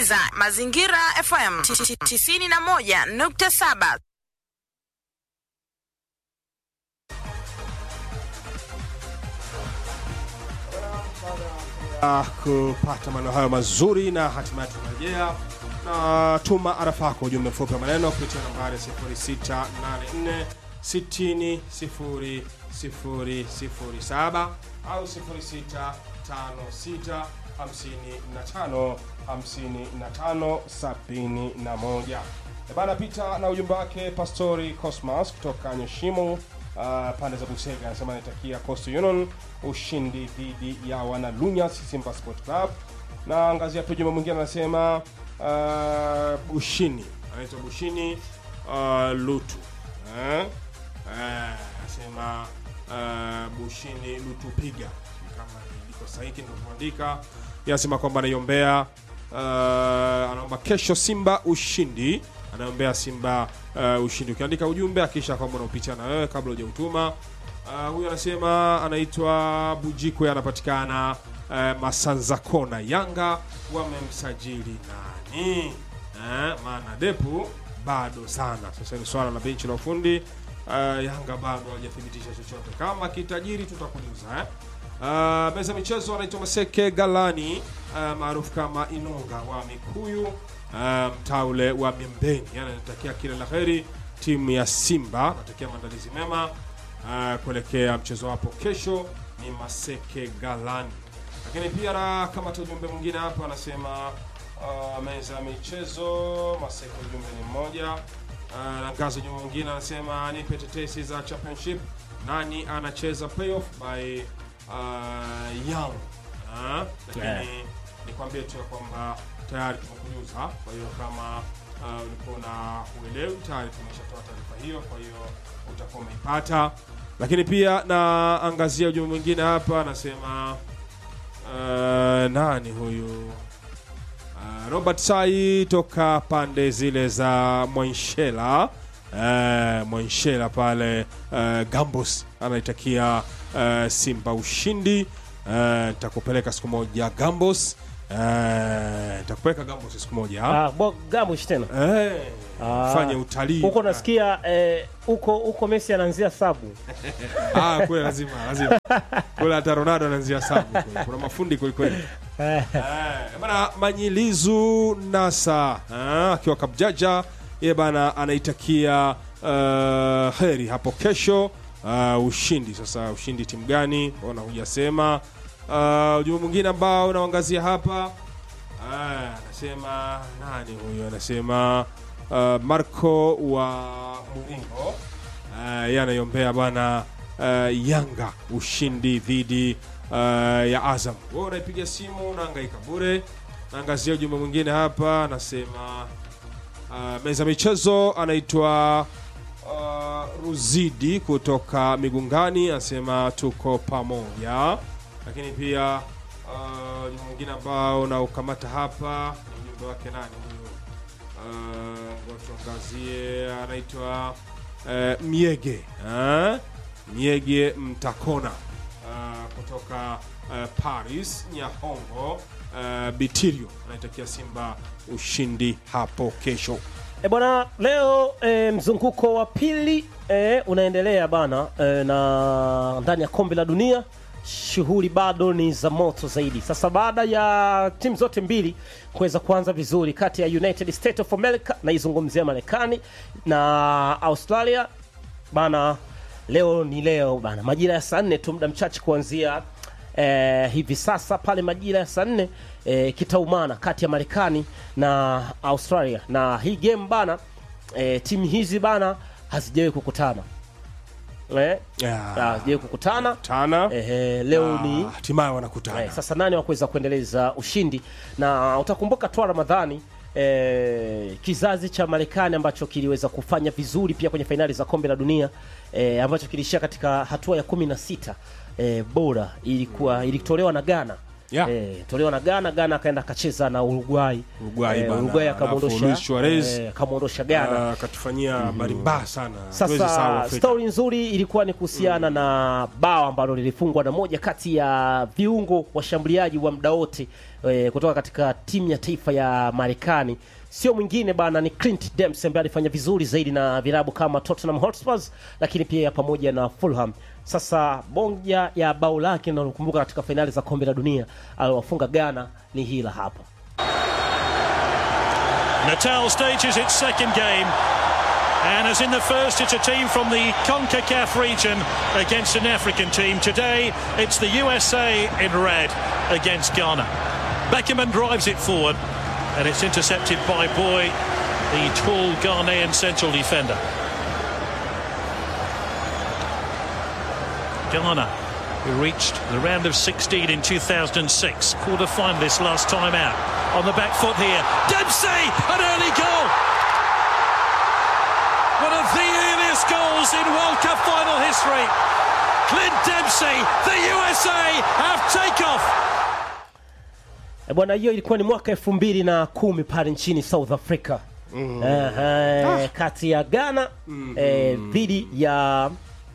unasikiliza Mazingira FM 91.7. Ah, kupata maneno hayo mazuri na hatimaye tunarejea na tuma arafa yako ujumbe mfupi wa maneno kupitia nambari 0684 60 0 0 07 au 0656 55 55 71 bana pita na ujumbe wake pastori cosmas kutoka nyeshimo uh, pande za busega anasema anaitakia coastal union ushindi dhidi ya wanalunyas simba sport club na angazia pia ujumbe mwingine anasema uh, bushini anaitwa bushini uh, lutu eh? Eh, anasema uh, bushini lutu piga kama liko sahihi ndivyoandika anasema kwamba anaiombea uh, anaomba kesho simba ushindi anaombea simba uh, ushindi ukiandika ujumbe akisha kwamba unaupitia na wewe kabla hujautuma uh, huyu anasema anaitwa bujikwe anapatikana uh, masanza kona yanga wamemsajili nani eh, maana depu bado sana sasa ni swala la benchi la ufundi uh, yanga bado hawajathibitisha chochote kama kitajiri tutakujuza eh? Uh, meza michezo anaitwa Maseke Galani uh, maarufu kama Inonga wa Mikuyu uh, mtaule wa Miembeni. Yani anatakia kila la heri timu ya Simba, anatakia maandalizi mema uh, kuelekea mchezo wapo kesho. Ni Maseke Galani, lakini pia na kama tu ujumbe mwingine hapa anasema uh, meza ya michezo Maseke, ujumbe ni mmoja uh, na ngazi ujumbe mwingine anasema nipe tetesi za championship, nani anacheza playoff by uh, young uh, lakini Yeah. nikwambie tu ya kwamba tayari tumekujuza kwa hiyo kama uh, ulikuwa na uelewi tayari tumeshatoa taarifa hiyo kwa hiyo utakuwa umeipata lakini pia na angazia ujumbe mwingine hapa anasema uh, nani huyu Uh, Robert Sai toka pande zile za Mwanshela uh, Mwanshela pale uh, Gambos anaitakia uh, Simba ushindi. Uh, Nitakupeleka siku moja Gambos. Uh, Nitakupeleka Gambos siku moja Ah, bo gamush tena eh, Ah. fanye utalii huko nasikia eh, huko huko Messi anaanzia sabu ah, kule lazima lazima kule hata Ronaldo anaanzia sabu kule. kuna mafundi kwelikweli Eh, bana Manyilizu Nasa ah, akiwa Kabjaja ye bana anaitakia uh, heri hapo kesho uh, ushindi. Sasa ushindi timu gani? Ona hujasema. Uh, ujumbe mwingine ambao unaangazia hapa ah, anasema nani huyo? Anasema uh, Marco wa Muringo uh, ye anaiombea bana uh, Yanga ushindi dhidi uh, ya Azam. Wewe unaipiga simu unahangaika bure. Naangazia ujumbe mwingine hapa, anasema uh, meza michezo anaitwa uh, Ruzidi kutoka Migungani, anasema tuko pamoja. Lakini pia uh, ujumbe mwingine ambao naukamata hapa ni ujumbe wake nani huyo? Uh, ngoja tuangazie, anaitwa uh, Miege uh, Miege Mtakona uh, kutoka uh, Paris Nyahongo uh, Bitirio anaitakia Simba ushindi hapo kesho. E bwana, leo e, mzunguko wa pili e, unaendelea bana e, na ndani ya kombe la dunia shughuli bado ni za moto zaidi. Sasa baada ya timu zote mbili kuweza kuanza vizuri kati ya United States of America naizungumzia Marekani na Australia bana, leo ni leo bana, majira ya saa nne tu, muda mchache kuanzia eh, hivi sasa pale majira ya saa nne eh, kitaumana kati ya Marekani na Australia, na hii game bana eh, timu hizi bana hazijawahi kukutana eh, Yeah. hazijawahi kukutana Tana eh, leo ni Ah, hatimaye wanakutana. Eh, sasa nani wa kuweza kuendeleza ushindi na utakumbuka tu Ramadhani eh, kizazi cha Marekani ambacho kiliweza kufanya vizuri pia kwenye fainali za kombe la dunia eh, ambacho kilishia katika hatua ya kumi na sita eh, bora ilikuwa ilitolewa na Ghana Yeah. eh, tolewa na Ghana. Ghana akaenda akacheza na Uruguay Uruguay bana, Uruguay alafu Luis akamwondosha Suarez, eh, akamwondosha Ghana Ah, akatufanyia habari mbaya sana. Hatuwezi sahau sasa Afrika. stori nzuri ilikuwa ni kuhusiana na bao ambalo lilifungwa na moja kati ya viungo washambuliaji wa muda wote e, kutoka katika timu ya taifa ya Marekani sio mwingine bana, ni Clint Dempsey ambaye alifanya vizuri zaidi na vilabu kama Tottenham Hotspur, lakini pia pamoja na Fulham. Sasa bonja ya bao lake nalokumbuka katika fainali za kombe la dunia aliwafunga Ghana ni hila hapa. Natal stages its second game. And as in the first, it's a team from the CONCACAF region against an African team. Today, it's the USA in red against Ghana. Beckerman drives it forward, and it's intercepted by Boy, the tall Ghanaian central defender. Ghana, who reached the round of 16 in 2006, quarter finalists last time out. On the back foot here, Dempsey, an early goal. One of the earliest goals in World Cup final history. Clint Dempsey, the USA have takeoff. E bwana, hiyo ilikuwa ni mwaka elfu mbili na kumi pale nchini South Africa mm. uh, kati ya Ghana eh, dhidi ya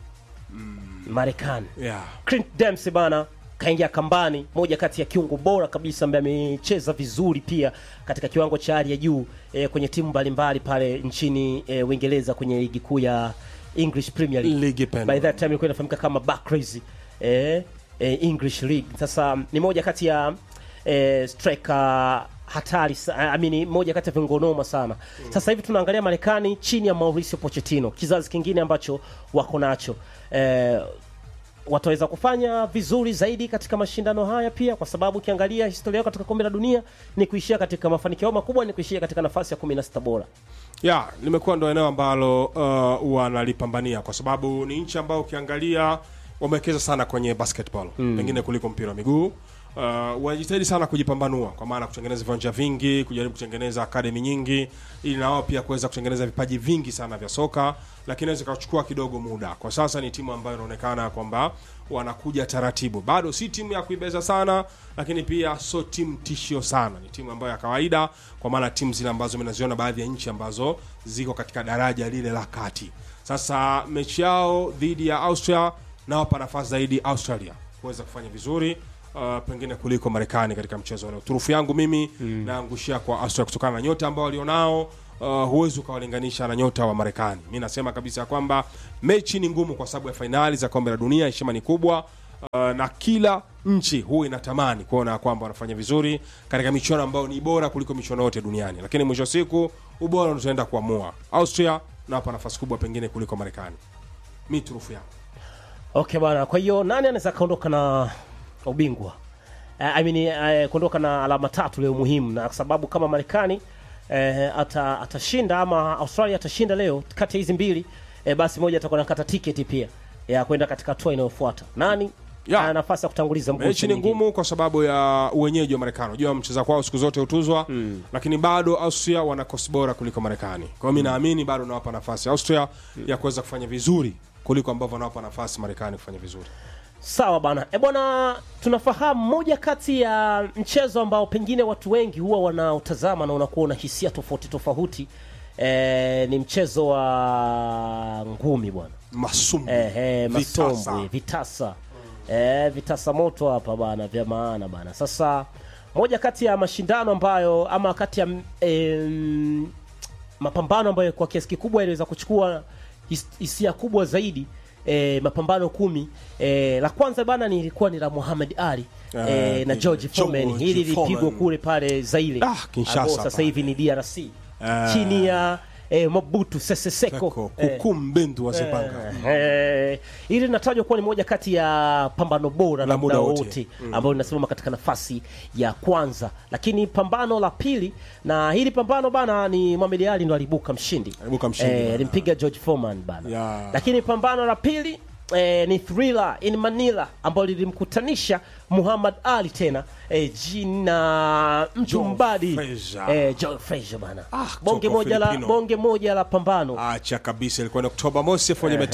Marekani. yeah. Clint Dempsey bana kaingia kambani, moja kati ya kiungo bora kabisa ambaye amecheza vizuri pia katika kiwango cha hali ya juu eh, kwenye timu mbalimbali pale nchini eh, Uingereza kwenye ligi kuu ya English Premier League. Ligi pendwa. By that time ilikuwa inafahamika kama Barclays eh, eh, English League. Sasa ni moja kati ya eh, striker hatari sa- I mean, moja kati ya viungo noma sana. Sasa hivi tunaangalia Marekani chini ya Mauricio Pochettino, kizazi kingine ambacho wako nacho eh, wataweza kufanya vizuri zaidi katika mashindano haya pia, kwa sababu ukiangalia historia yao katika kombe la dunia ni kuishia katika mafanikio yao makubwa ni kuishia katika nafasi ya 16 bora. ya limekuwa ndo eneo ambalo uh, wanalipambania kwa sababu ni nchi ambayo ukiangalia wamewekeza sana kwenye basketball mm. pengine kuliko mpira wa miguu uh, wanajitahidi sana kujipambanua kwa maana kutengeneza viwanja vingi kujaribu kutengeneza akademi nyingi ili na wao pia kuweza kutengeneza vipaji vingi sana vya soka lakini inaweza ikachukua kidogo muda kwa sasa ni timu ambayo inaonekana kwamba wanakuja taratibu bado si timu ya kuibeza sana lakini pia sio timu tishio sana ni timu ambayo ya kawaida kwa maana timu zile ambazo minaziona baadhi ya nchi ambazo ziko katika daraja lile la kati sasa mechi yao dhidi ya austria nawapa nafasi zaidi australia kuweza kufanya vizuri uh, pengine kuliko marekani katika mchezo wa leo turufu yangu mimi mm. naangushia kwa austria kutokana na nyota ambao walionao uh, huwezi ukawalinganisha na nyota wa marekani mi nasema kabisa ya kwamba mechi ni ngumu kwa sababu ya fainali za kombe la dunia heshima ni kubwa uh, na kila nchi huwa inatamani kuona ya kwamba wanafanya vizuri katika michuano ambayo ni bora kuliko michuano yote duniani lakini mwisho wa siku ubora ndo utaenda kuamua austria nawapa nafasi kubwa pengine kuliko marekani mi turufu yangu Okay bwana, kwa hiyo nani anaweza kaondoka na ubingwa? Uh, I mean, uh, kuondoka na alama tatu leo muhimu, na kwa sababu kama Marekani uh, ata, atashinda ama Australia atashinda leo kati ya hizi mbili uh, basi moja atakuwa nakata tiketi pia ya kwenda katika hatua inayofuata. Nani Ya. ana nafasi ya kutanguliza mguu mechi ni nyingine? ngumu kwa sababu ya uwenyeji wa marekani unajua mcheza kwao siku zote hutuzwa mm. lakini bado austria wana kosi bora kuliko marekani kwa hiyo mi naamini bado nawapa nafasi austria ya kuweza kufanya vizuri kuliko ambavyo wanawapa nafasi marekani kufanya vizuri Sawa bana. E bwana, tunafahamu moja kati ya mchezo ambao pengine watu wengi huwa wanaotazama na unakuwa una hisia tofauti tofauti e, ni mchezo wa ngumi bwana. masumbu Eh, eh, vitasa. masombwe vitasa eh, vitasa moto hapa bana vya maana bana sasa moja kati ya mashindano ambayo ama kati ya em, mapambano ambayo kwa kiasi kikubwa yaliweza kuchukua his- hisia kubwa zaidi E, mapambano kumi e, la kwanza bana nilikuwa ni la Muhammad Ali Eh, e, na George Foreman George hili lilipigwa Foreman. kule pale Zaire Ah, Kinshasa ambao sasa pale. hivi ni DRC Eh. chini ya e, Mobutu Sese Seko Seko, eh, kuku mbendu wa Zebanga. Eh, hili linatajwa kuwa ni moja kati ya pambano bora La la muda muda wote. wote ambalo linasimama katika nafasi ya kwanza, lakini pambano la pili, na hili pambano bana ni Mohamed Ali ndo alibuka mshindi, Aliibuka mshindi, bana. alimpiga George Foreman bana Ya. lakini pambano la pili Eh, ni Thriller in Manila ambalo lilimkutanisha Muhammad Ali tena eh, jina mtu Joe mbadi Frazier. eh, Joe Frazier bana Ah, bonge kutoka moja la Filipino. bonge moja la pambano acha kabisa ilikuwa ni oktoba mosi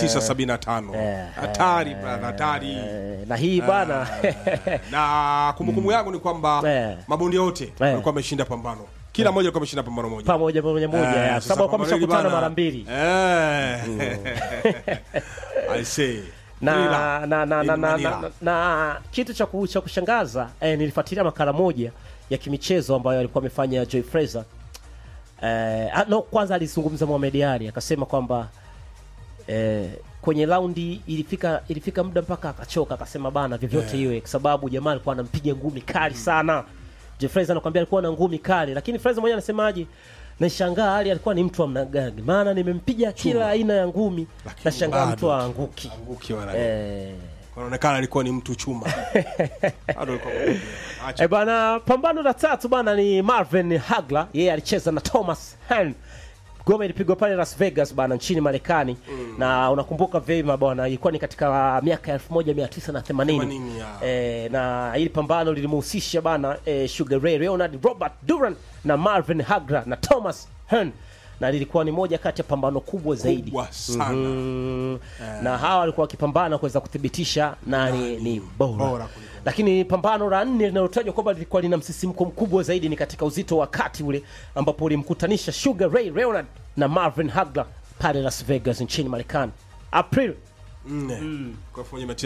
1975 hatari brother hatari eh, na hii bana na kumbukumbu yangu ni kwamba Eh. mabondia wote walikuwa wameshinda pambano kila mmoja alikuwa ameshinda pambano moja pamoja pamoja moja Eh, ya sasa sababu kwa pambano hili mshakutana bana- mara mbili Eh. I say. na Thriller na na na, in na, na, Manila. na, na kitu cha ku- cha kushangaza eh, nilifuatilia makala moja ya kimichezo ambayo alikuwa amefanya Joy Fraser eh, ah, no, kwanza alizungumza Mohamed Ali akasema kwamba eh, kwenye raundi ilifika ilifika muda mpaka akachoka akasema bana vyovyote Yeah. iwe kwa sababu jamaa alikuwa anampiga ngumi kali sana Joe Fraser anakuambia alikuwa na ngumi kali lakini Fraser mwenyewe anasemaje nashangaa Ali alikuwa ni mtu wa namna gani maana nimempiga kila aina ya ngumi Lakini nashangaa bado mtu aanguki Anguki wala eh, anaonekana alikuwa ni mtu chuma Bado alikuwa mkubwa. Acha. E bana, pambano la tatu bana ni Marvin Hagler, yeye alicheza na Thomas Hearn. Goma ilipigwa pale Las Vegas bana nchini Marekani na unakumbuka vyema bwana, ilikuwa ni katika miaka 1980 80, ya. e, na hili pambano lilimhusisha bana e, Sugar Ray Leonard, Robert Duran na Marvin Hagler na Thomas Hearn na lilikuwa ni moja kati ya pambano kubwa zaidi Kubwa sana. Mm, na hawa walikuwa wakipambana kuweza kuthibitisha nani ni bora, bora kuliko lakini pambano la nne linalotajwa kwamba lilikuwa lina msisimko mkubwa zaidi ni katika uzito wa kati ule ambapo ulimkutanisha Sugar Ray Leonard na Marvin Hagler pale Las Vegas nchini Marekani April nne kwa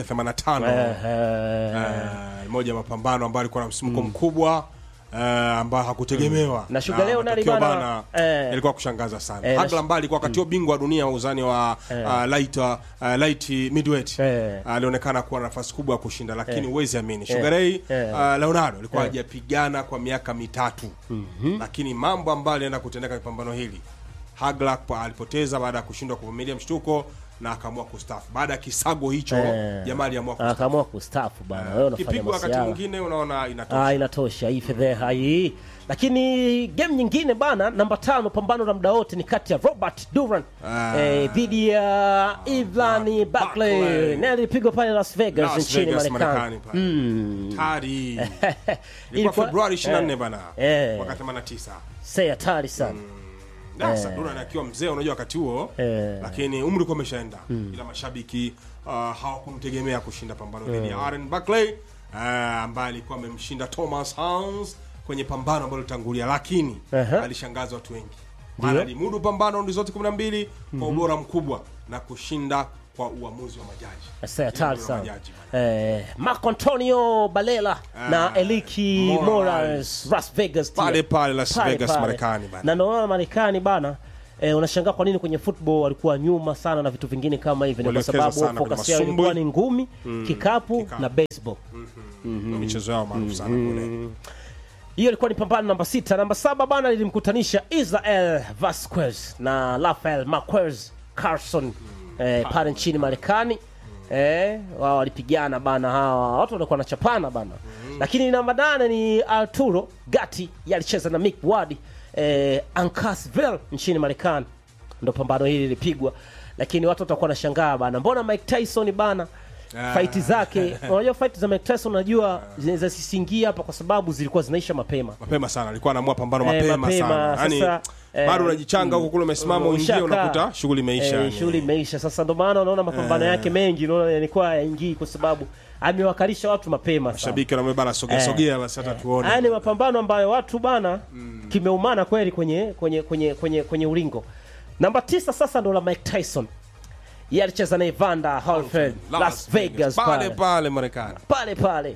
1985 Eh, moja ya mapambano ambayo alikuwa na msimko mkubwa eh, ambayo hakutegemewa Na Sugar Leonard matokeo bana, eh, yalikuwa kushangaza sana eh, na Hagler ambaye alikuwa wakati huo bingwa wa dunia wa uzani wa uh, light, uh, light midweight Eh. alionekana kuwa na nafasi kubwa ya kushinda lakini huwezi amini Sugar Ray Eh. uh, Leonardo alikuwa hajapigana kwa miaka mitatu lakini mambo ambayo alienda kutendeka kwenye pambano hili Hagler pa- alipoteza baada ya kushindwa kuvumilia mshtuko na akaamua kustafu baada ya kisago hicho Eh. jamaa aliamua kustafu akaamua kustaafu bana, wewe unafanya kipigwa wakati masiara mwingine unaona inatosha Ah, inatosha hii fedheha hii. Lakini game nyingine bana, namba tano, pambano la muda wote ni kati ya Robert Duran Ah. eh, dhidi ya Ivan Buckley Buckley. na ilipigwa pale Las Vegas Las nchini Vegas, Marekani. Marekani pale. Tari. Ilikuwa Ilikuwa- Februari 24 eh. bana. Eh. Mwaka 89. Sei hatari sana. Sasa Duran akiwa mzee unajua wakati huo Eh. lakini umri ulikuwa umeshaenda ila mashabiki uh, hawakumtegemea kushinda pambano dhidi ya Aaron Buckley uh, ambaye alikuwa amemshinda Thomas Hans kwenye pambano ambalo litangulia lakini Aha. alishangaza watu wengi maana alimudu pambano raundi zote 12 kwa ubora mkubwa na kushinda kwa uamuzi wa majaji Sei hatari Uamuzi wa sana. majaji, bana. Eh, Marco Antonio Balela na Eliki Morales. Morales Las Vegas pia. Pale pale Las Pale Vegas, pale. Marekani bana. Na ndio maana Marekani bana eh, unashangaa kwa nini kwenye football walikuwa nyuma sana na vitu vingine kama hivi, ni kwa Waliwekeza sababu sana kwenye focus yao masumbwi. ilikuwa ni ngumi, kikapu, kikapu. na baseball. Ndio michezo yao maarufu sana kule Hiyo ilikuwa ni pambano namba sita. Namba saba bana lilimkutanisha Israel Vasquez na Rafael Marquez Carson eh, pale nchini Marekani. Eh, wao walipigana bana, hawa watu walikuwa wanachapana bana. Lakini namba nane ni Arturo Gatti yalicheza na Mick Ward eh, Ancasville nchini Marekani. Ndo pambano hili lilipigwa, lakini watu watakuwa wanashangaa bana, mbona Mike Tyson bana Ah. faiti zake unajua fight za Mike Tyson unajua zinaweza sisingia hapa kwa sababu zilikuwa zinaisha mapema mapema sana alikuwa anaamua pambano Eh, mapema, mapema, sana yani sasa, eh, bado unajichanga huko kule umesimama uingie Ushakaa. unakuta shughuli imeisha Eh, yani. shughuli imeisha sasa ndo maana unaona mapambano yake mengi unaona yalikuwa yaingii kwa sababu amewakalisha watu mapema sana shabiki anamwambia bana sogea Eh. sogea basi hata tuone haya ni mapambano ambayo watu bana kimeumana kweli kwenye kwenye kwenye kwenye kwenye ulingo namba tisa sasa ndo la Mike Tyson yeye alicheza na Evander Holyfield Las Vegas pale pale pale Marekani pale pale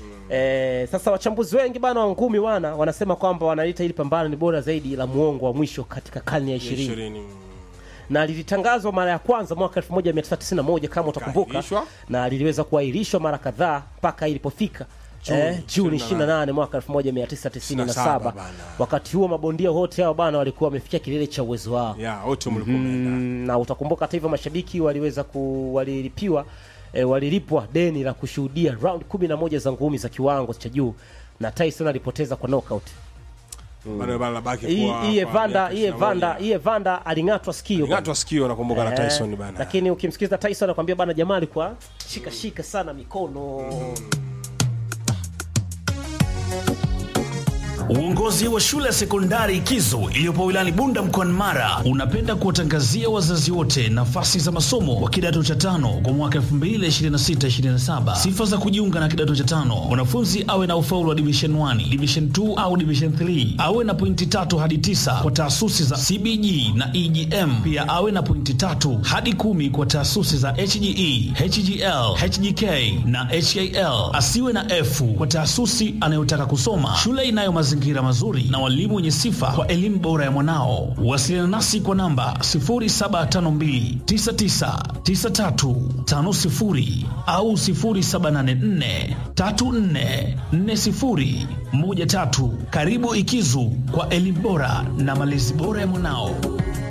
Eh, sasa wachambuzi wengi bana wa ngumi wana wanasema kwamba wanalita hili pambano ni bora zaidi la muongo wa mwisho katika karne ya ishirini ishirini na lilitangazwa mara ya kwanza mwaka 1991 kama utakumbuka, Likaahirishwa. na liliweza kuahirishwa mara kadhaa mpaka ilipofika Juni eh, Juni 28 28 mwaka 1997. bana. Wakati huo mabondia wote hao bana walikuwa wamefikia kilele cha uwezo wao ya wote mlikuwa mmeenda mm, na utakumbuka hata hivyo mashabiki waliweza ku walilipiwa eh, walilipwa deni la kushuhudia round 11 za ngumi za kiwango cha juu na Tyson alipoteza kwa knockout. bado bana labaki Hii kwa hii kwa Evander miaka hii Evander 21. hii Evander aling'atwa sikio Ng'atwa sikio nakumbuka na Eh, Tyson bana lakini ukimsikiliza Tyson anakuambia bana, jamaa alikuwa shika shika sana mikono Uongozi wa shule ya sekondari Kizo iliyopo wilayani Bunda mkoani Mara unapenda kuwatangazia wazazi wote nafasi za masomo kwa kidato cha tano kwa mwaka 2026-2027. Sifa za kujiunga na kidato cha tano: mwanafunzi awe na ufaulu wa division 1, division 2 au division 3, awe na pointi tatu hadi tisa kwa taasisi za CBG na EGM, pia awe na pointi tatu hadi kumi kwa taasisi za HGE, HGL, HGK na HAL. Asiwe na F kwa taasisi anayotaka kusoma. Shule inayo mazingira mazuri na walimu wenye sifa kwa elimu bora ya mwanao. Wasiliana nasi kwa namba 0752999350 au 0784344013. Karibu Ikizu kwa elimu bora na malezi bora ya mwanao.